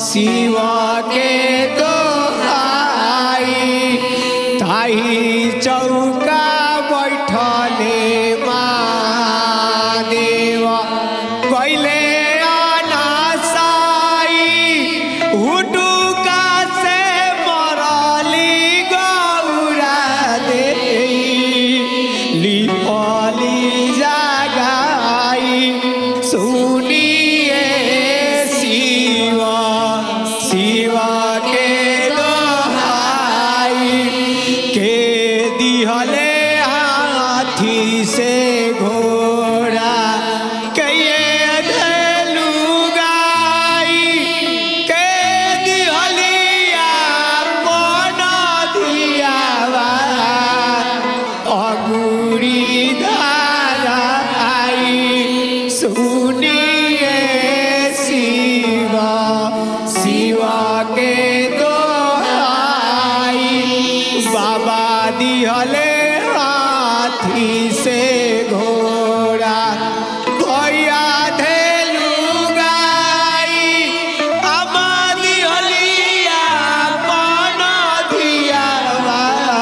शिवा के दोहाई ताही चौका बैठले महादेवा कैले अनासाई हुडुका से मरली गौरा दे लिपली जगाई सुनिए शिवा शिवा के दोहाई के दिहले हाथी से घोड़ा कये धलू गाई के दिहलिया मन दियावा अगुरी धाराई सुनिए शिवा शिवा के दोहाई बाबा दिहले हाथी से घोड़ा भैया धेलू गाई अमा दिहलिया मन दियावा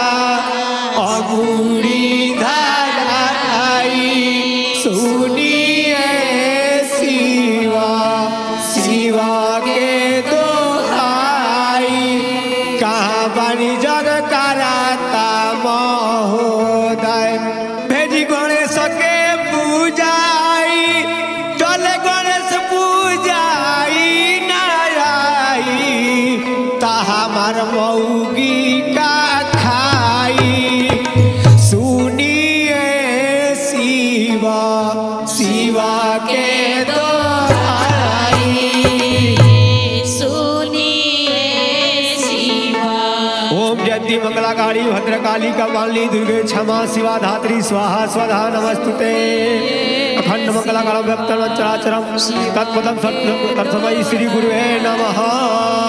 अगुरी धाराई सुनिए शिवा शिवा के दोहाई कहाँ बनी जग कराता महोदय भेजी गणेश के पूजाई चले गणेश पूजाई नाराई ता हमार मौगी का खाई सुनिए शिवा शिवा के दोहाई सुनिए शिवा ओम जयंती मंगलाकारी भद्रकाली कपाली दुर्गे क्षमा शिवा धात्री स्वाहा स्वधा नमस्तुते अखंड मंगलाकारम व्यक्तम चराचरम तत्पदम सत्समय श्री गुरुवे नमः